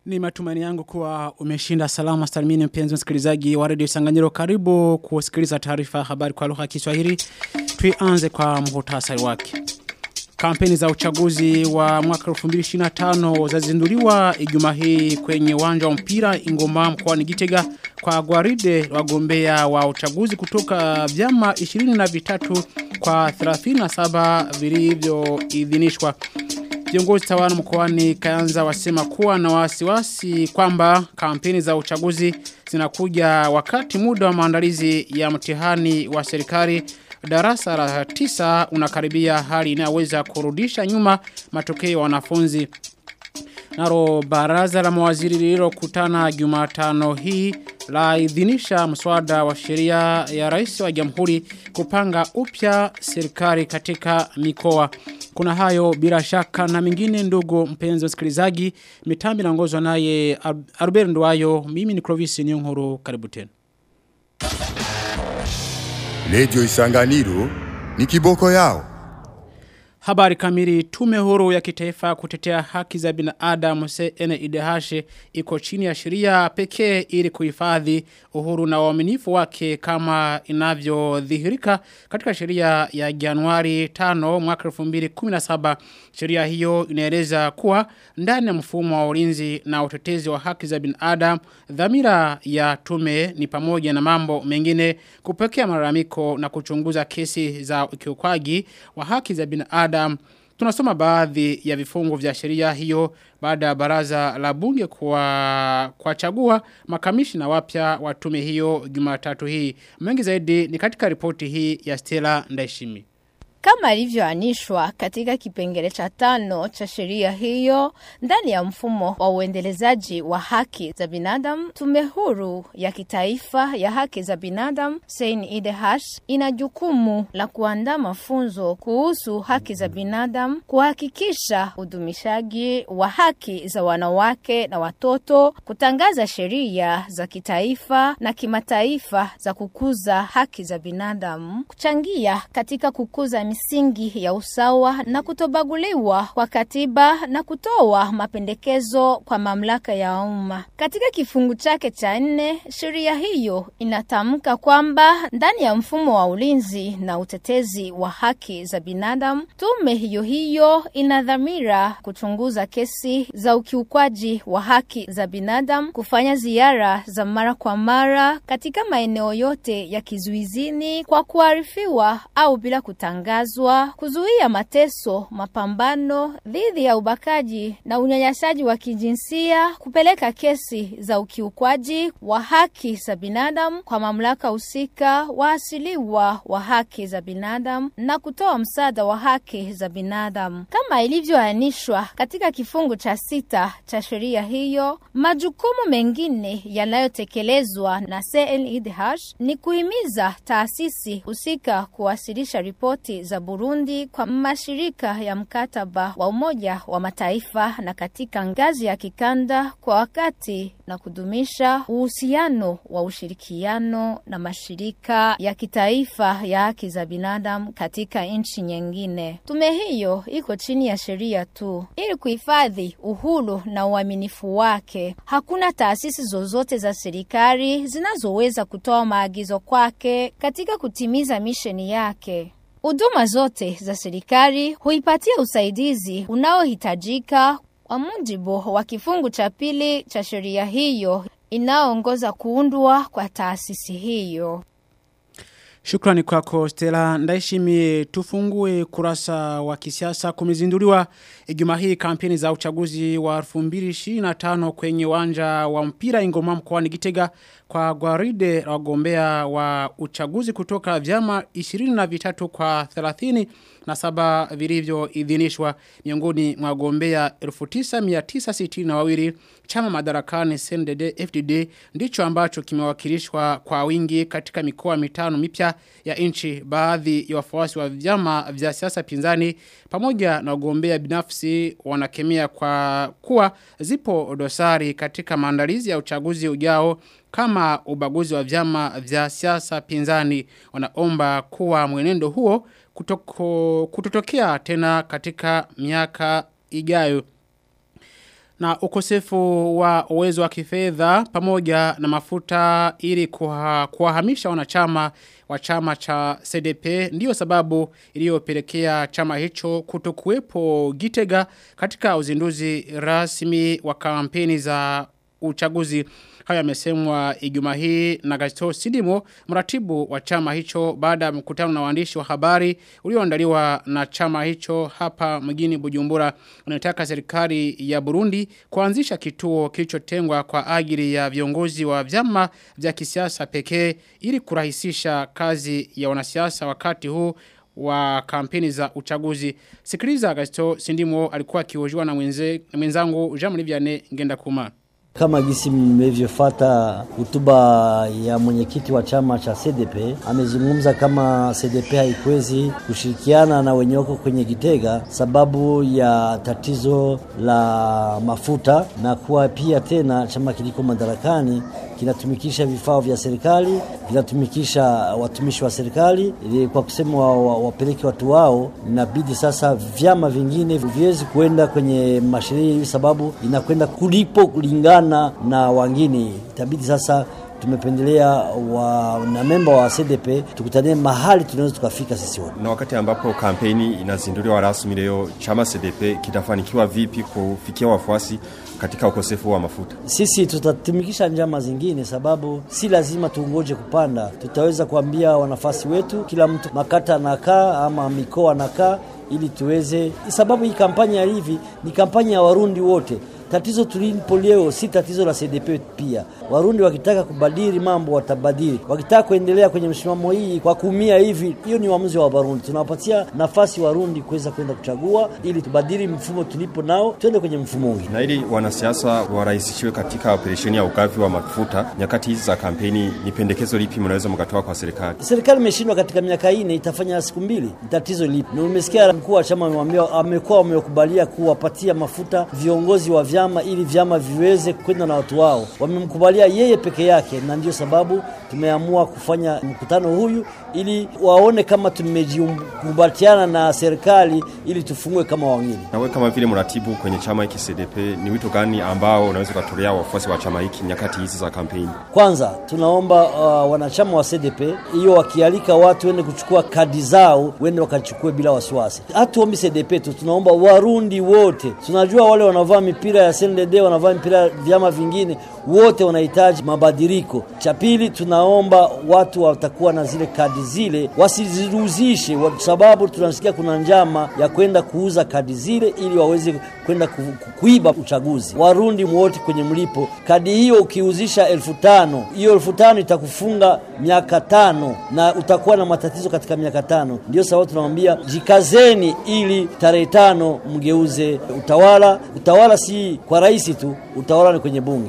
Ni matumaini yangu kuwa umeshinda salama salimini mpenzi msikilizaji wa Radio Sanganyiro karibu kusikiliza taarifa habari kwa lugha ya Kiswahili. Tuianze kwa muhtasari wake. Kampeni za uchaguzi wa mwaka 2025 zazinduliwa Ijumaa hii kwenye uwanja wa mpira Ingoma mkoani Gitega kwa gwaride wagombea wa uchaguzi kutoka vyama 23 kwa 37 vilivyoidhinishwa. Viongozi tawala mkoani Kayanza wasema kuwa na wasiwasi kwamba kampeni za uchaguzi zinakuja wakati muda wa maandalizi ya mtihani wa serikali darasa la tisa unakaribia hali inayoweza kurudisha nyuma matokeo ya wanafunzi. Naro baraza la mawaziri lililokutana Jumatano hii la idhinisha mswada wa sheria ya rais wa jamhuri kupanga upya serikali katika mikoa. Kuna hayo bila shaka na mingine ndugu mpenzi msikilizaji mitambi naongozwa naye Albert Ndwayo mimi ni Clovis Nyongoro karibu tena. Lejo Isanganiro ni kiboko yao. Habari kamili tume huru ya kitaifa kutetea haki za binadamu CNIDH iko chini ya sheria pekee ili kuhifadhi uhuru na uaminifu wake kama inavyodhihirika katika sheria ya Januari 5 mwaka 2017. Sheria hiyo inaeleza kuwa ndani ya mfumo wa ulinzi na utetezi wa haki za binadamu dhamira ya tume ni pamoja na mambo mengine kupokea malalamiko na kuchunguza kesi za ukiukwaji wa haki za binadamu Adam. Tunasoma baadhi ya vifungu vya sheria hiyo baada ya baraza la bunge kwa kwa chagua makamishina wapya wa tume hiyo Jumatatu hii. Mengi zaidi ni katika ripoti hii ya Stella Ndaishimi. Kama ilivyoanishwa katika kipengele cha tano cha sheria hiyo ndani ya mfumo wa uendelezaji wa haki za binadamu, tume huru ya kitaifa ya haki za binadamu CNIDH ina jukumu la kuandaa mafunzo kuhusu haki za binadamu, kuhakikisha udumishaji wa haki za wanawake na watoto, kutangaza sheria za kitaifa na kimataifa za kukuza haki za binadamu, kuchangia katika kukuza misingi ya usawa na kutobaguliwa kwa katiba na kutoa mapendekezo kwa mamlaka ya umma. Katika kifungu chake cha nne, sheria hiyo inatamka kwamba ndani ya mfumo wa ulinzi na utetezi wa haki za binadamu, tume hiyo hiyo ina dhamira kuchunguza kesi za ukiukwaji wa haki za binadamu, kufanya ziara za mara kwa mara katika maeneo yote ya kizuizini kwa kuarifiwa au bila kutangaza kukatazwa, kuzuia mateso, mapambano dhidi ya ubakaji na unyanyasaji wa kijinsia, kupeleka kesi za ukiukwaji wa haki za binadamu kwa mamlaka husika, waasiliwa wa haki za binadamu na kutoa msaada wa haki za binadamu kama ilivyoainishwa katika kifungu cha sita cha sheria hiyo. Majukumu mengine yanayotekelezwa na CNIDH ni kuhimiza taasisi husika kuwasilisha ripoti za Burundi kwa mashirika ya mkataba wa Umoja wa Mataifa na katika ngazi ya kikanda kwa wakati na kudumisha uhusiano wa ushirikiano na mashirika ya kitaifa ya haki za binadamu katika nchi nyingine. Tume hiyo iko chini ya sheria tu ili kuhifadhi uhuru na uaminifu wake. Hakuna taasisi zozote za serikali zinazoweza kutoa maagizo kwake katika kutimiza misheni yake. Huduma zote za serikali huipatia usaidizi unaohitajika kwa mujibu wa kifungu cha pili cha sheria hiyo inayoongoza kuundwa kwa taasisi hiyo. Shukrani kwako Stella Ndaishimi tufungue kurasa wa kisiasa kumezinduliwa Ijumaa hii kampeni za uchaguzi wa 2025 kwenye uwanja wa mpira Ingoma mkoani Gitega kwa gwaride la wagombea wa uchaguzi kutoka vyama 23 kwa 30 na saba vilivyo idhinishwa miongoni mwa wagombea 1962 chama madarakani CNDD FDD ndicho ambacho kimewakilishwa kwa wingi katika mikoa mitano mipya ya nchi baadhi ya wafuasi wa vyama vya siasa pinzani pamoja na wagombea binafsi wanakemea kwa kuwa zipo dosari katika maandalizi ya uchaguzi ujao kama ubaguzi wa vyama vya siasa pinzani wanaomba kuwa mwenendo huo kutoko, kutotokea tena katika miaka ijayo. na ukosefu wa uwezo wa kifedha pamoja na mafuta ili kuha, kuwahamisha wanachama wa chama cha CDP ndiyo sababu iliyopelekea chama hicho kutokuwepo Gitega katika uzinduzi rasmi wa kampeni za uchaguzi haya yamesemwa Ijumaa hii na Gaston Sidimo mratibu wa chama hicho baada ya mkutano na waandishi wa habari ulioandaliwa na chama hicho hapa mjini Bujumbura unataka serikali ya Burundi kuanzisha kituo kilichotengwa kwa ajili ya viongozi wa vyama vya kisiasa pekee ili kurahisisha kazi ya wanasiasa wakati huu wa kampeni za uchaguzi. Sikiliza Gaston Sindimo alikuwa akihojiwa na mwenze, mwenzangu Jean Liviane Ngenda Kuma. Kama gisi mmevyofata hotuba ya mwenyekiti wa chama cha CDP, amezungumza kama CDP haikwezi kushirikiana na wenye wako kwenye Gitega sababu ya tatizo la mafuta, na kuwa pia tena chama kiliko madarakani kinatumikisha vifaa vya serikali, kinatumikisha watumishi wa serikali, ili kwa kusema wapeleke wa, wa watu wao, inabidi sasa vyama vingine viwezi kuenda kwenye masheria hivi, sababu inakwenda kulipo kulingana na wangine. Itabidi sasa tumependelea wanamemba wa CDP tukutanie mahali tunaweza tukafika sisi wote. Na wakati ambapo kampeni inazinduliwa rasmi leo, chama CDP kitafanikiwa vipi kufikia wafuasi katika ukosefu wa mafuta? Sisi tutatumikisha njama zingine, sababu si lazima tuongoje kupanda. Tutaweza kuambia wanafasi wetu, kila mtu makata anakaa ama mikoa anakaa, ili tuweze, sababu hii kampanya ya hivi ni kampanya ya Warundi wote tatizo tulipo leo si tatizo la CDP pia. Warundi wakitaka kubadili mambo watabadili, wakitaka kuendelea kwenye msimamo hii kwa kuumia hivi, hiyo ni uamuzi wa Warundi. Tunawapatia nafasi Warundi kuweza kwenda kuchagua ili tubadili mfumo tulipo nao, twende kwenye mfumo mwingine. Na ili wanasiasa warahisishiwe katika operesheni ya ugavi wa mafuta nyakati hizi za kampeni, ni pendekezo lipi mnaweza mkatoa kwa serikali? Serikali imeshindwa katika miaka ine, itafanya siku mbili, tatizo lipi? Na umesikia mkuu wa chama amemwambia, amekuwa wamekubalia kuwapatia mafuta viongozi wa vyama ili vyama viweze kwenda na watu wao. Wamemkubalia yeye peke yake, na ndio sababu tumeamua kufanya mkutano huyu ili waone kama tumejikumbatiana na serikali ili tufungue kama wengine. Na wewe kama vile mratibu kwenye chama hiki CDP, ni wito gani ambao unaweza kutolea wafuasi wa chama hiki nyakati hizi za kampeni? Kwanza tunaomba uh, wanachama wa CDP hiyo wakialika watu wende kuchukua kadi zao, wende wakachukue bila wasiwasi. Hatuombi CDP tu, tunaomba Warundi wote. Tunajua wale wanavaa mipira ya CNDD wanavaa mpira vyama vingine, wote wanahitaji mabadiliko. Cha pili, tunaomba watu watakuwa na zile kadi zile wasiziruzishe, kwa sababu tunasikia kuna njama ya kwenda kuuza kadi zile ili waweze kwenda ku, ku, kuiba uchaguzi. Warundi wote kwenye mlipo, kadi hiyo ukiuzisha elfu tano hiyo elfu tano itakufunga miaka tano na utakuwa na matatizo katika miaka tano. Ndio sababu tunamwambia jikazeni, ili tarehe tano mgeuze utawala. Utawala si kwa rais tu, utawala ni kwenye bunge.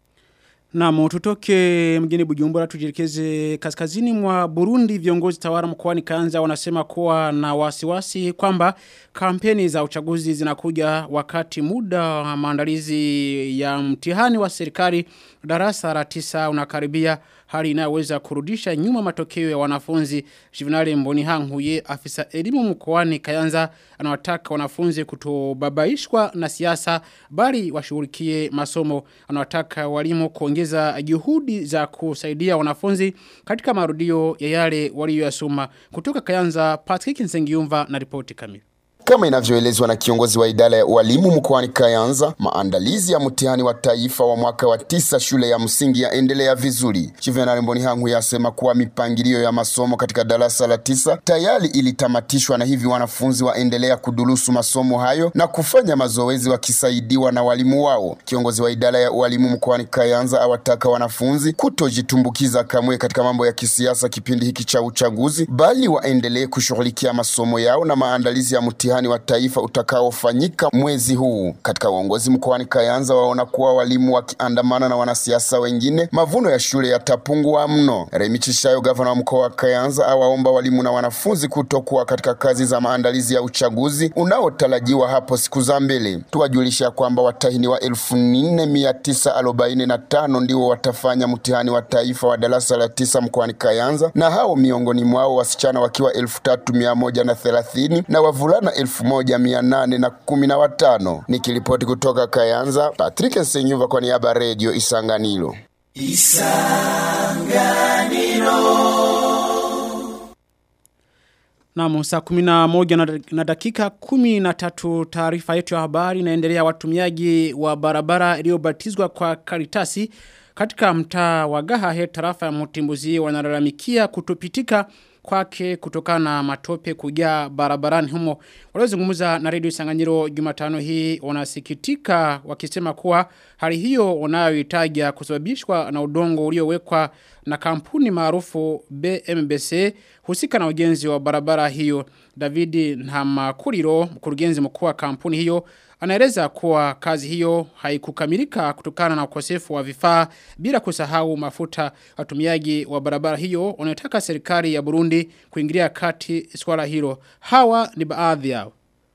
Naam, tutoke mjini Bujumbura tujielekeze kaskazini mwa Burundi. Viongozi tawala mkoani Kayanza wanasema kuwa na wasiwasi kwamba kampeni za uchaguzi zinakuja wakati muda wa maandalizi ya mtihani wa serikali darasa la tisa unakaribia hali inayoweza kurudisha nyuma matokeo ya wanafunzi. Juvenali Mboni Hanguye afisa elimu mkoani Kayanza anawataka wanafunzi kutobabaishwa na siasa bali washughulikie masomo. Anawataka walimu kuongeza juhudi za kusaidia wanafunzi katika marudio ya yale waliyosoma. Kutoka Kayanza Patrick Nsengiumva na ripoti kamili. Kama inavyoelezwa na kiongozi wa idara ya walimu mkoani Kayanza, maandalizi ya mtihani wa taifa wa mwaka wa tisa shule ya msingi yaendelea vizuri. Juvenal Mbonihangu yasema kuwa mipangilio ya masomo katika darasa la tisa tayari ilitamatishwa na hivi wanafunzi waendelea kudurusu masomo hayo na kufanya mazoezi wakisaidiwa na walimu wao. Kiongozi wa idara ya walimu mkoani Kayanza awataka wanafunzi kutojitumbukiza kamwe katika mambo ya kisiasa kipindi hiki cha uchaguzi, bali waendelee kushughulikia masomo yao na maandalizi ya mtihani wa taifa utakaofanyika mwezi huu. Katika uongozi mkoani Kayanza waona kuwa walimu wakiandamana na wanasiasa wengine, mavuno ya shule yatapungua mno. Remi Chishayo, gavana wa mkoa wa Kayanza, awaomba walimu na wanafunzi kutokuwa katika kazi za maandalizi ya uchaguzi unaotarajiwa hapo siku za mbele. Tuwajulisha kwamba watahiniwa elfu nne mia tisa arobaini na tano ndio watafanya mtihani wa taifa wa darasa la tisa mkoani Kayanza, na hao miongoni mwao wasichana wakiwa elfu tatu mia moja na thelathini na wavulana elfu 1815. Nikiripoti kutoka Kayanza, Patrick Nsenyuva kwa niaba ya Radio Isanganiro. Naam, saa kumi na moja na- na dakika kumi na tatu taarifa yetu ya habari inaendelea watumiaji wa barabara iliyobatizwa kwa karitasi katika mtaa wa Gahahe tarafa ya Mutimbuzi wanalalamikia kutopitika kwake kutokana na matope kujaa barabarani humo. Waliozungumza na redio Sanganyiro Jumatano hii wanasikitika wakisema kuwa hali hiyo wanayoitaja kusababishwa na udongo uliowekwa na kampuni maarufu BMBC husika na ujenzi wa barabara hiyo. Davidi Nhamakuriro, mkurugenzi mkuu wa kampuni hiyo, anaeleza kuwa kazi hiyo haikukamilika kutokana na ukosefu wa vifaa bila kusahau mafuta. Watumiaji wa barabara hiyo wanataka serikali ya Burundi kuingilia kati swala hilo. Hawa ni baadhi yao.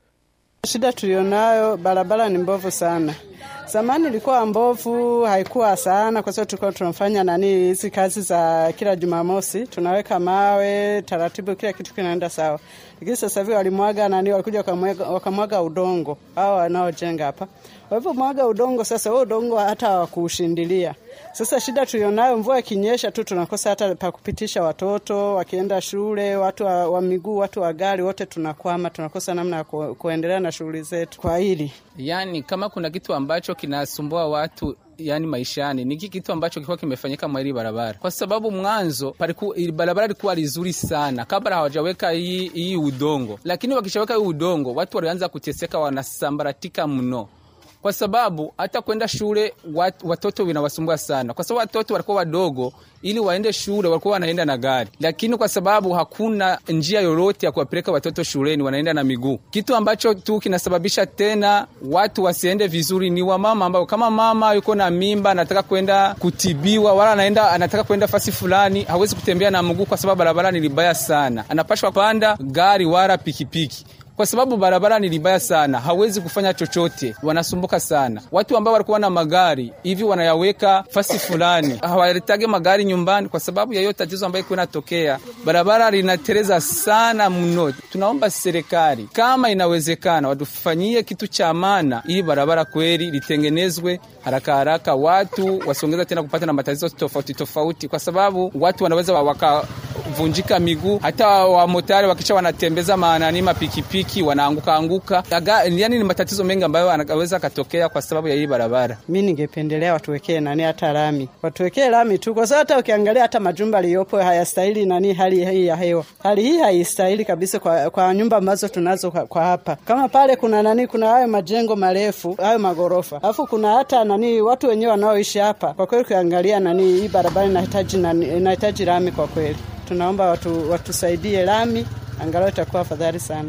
Shida tulionayo barabara ni mbovu sana. Zamani ilikuwa mbovu, haikuwa sana kwa sababu tulikuwa tunafanya nani hizi kazi za kila Jumamosi, tunaweka mawe, taratibu kila kitu kinaenda sawa. Lakini sasa hivi walimwaga nani walikuja wakamwaga, wakamwaga udongo hao wanaojenga hapa. Walipomwaga udongo sasa huo udongo hata hawakuushindilia. Sasa shida tulionayo mvua ikinyesha tu tunakosa hata pa kupitisha watoto wakienda shule, watu wa, wa miguu, watu wa gari wote tunakwama, tunakosa namna ya ku, kuendelea na shughuli zetu. Kwa hili Yani kama kuna kitu ambacho kinasumbua watu yani maishani ni hiki kitu ambacho kilikuwa kimefanyika mwa hili barabara, kwa sababu mwanzo paliku, ili barabara ilikuwa lizuri sana kabla hawajaweka hii hii udongo, lakini wakishaweka hii udongo watu walianza kuteseka, wanasambaratika mno kwa sababu hata kwenda shule wat, watoto vinawasumbua sana, kwa sababu watoto walikuwa wadogo, ili waende shule walikuwa wanaenda na gari, lakini kwa sababu hakuna njia yoyote ya kuwapeleka watoto shuleni, wanaenda na miguu. Kitu ambacho tu kinasababisha tena watu wasiende vizuri ni wamama ambao, kama mama yuko na mimba anataka kwenda kutibiwa, wala anaenda anataka kwenda fasi fulani, hawezi kutembea na mguu kwa sababu barabara ni libaya sana, anapashwa panda gari wala pikipiki kwa sababu barabara ni libaya sana, hawezi kufanya chochote, wanasumbuka sana. Watu ambao walikuwa na magari hivi wanayaweka fasi fulani, hawaletage magari nyumbani kwa sababu ya hiyo tatizo ambayo iko inatokea. Barabara linatereza sana mno. Tunaomba serikali kama inawezekana, watufanyie kitu cha maana, ili barabara kweli litengenezwe haraka haraka, watu wasiongeza tena kupata na matatizo tofauti tofauti, kwa sababu watu wanaweza waka vunjika miguu, hata wamotari wakisha wanatembeza maanani mapikipiki wanaanguka anguka. Yani ni matatizo mengi ambayo anaweza katokea kwa sababu ya hii barabara. mi ningependelea watuwekee nani hata lami, watuwekee lami tu, kwa sababu hata ukiangalia hata majumba aliyopo hayastahili nani hali hii ya hewa. Hali hii haistahili kabisa kwa, kwa nyumba ambazo tunazo kwa, kwa hapa. Kama pale kuna nani, kuna hayo majengo marefu hayo magorofa, alafu kuna hata nani watu wenyewe wanaoishi hapa. Kwa kweli ukiangalia nani hii barabara inahitaji nani, inahitaji lami kwa kweli. Tunaomba watu watusaidie lami, angalau itakuwa afadhali sana.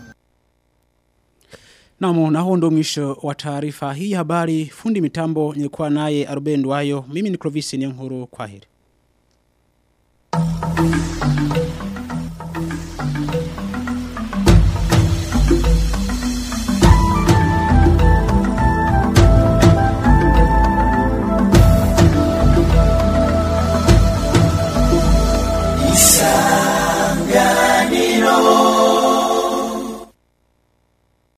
Naam, na huo ndo mwisho wa taarifa hii ya habari. Fundi mitambo nilikuwa naye Aruben Ndwayo. Mimi ni Clovis Nyankuru. Kwaheri.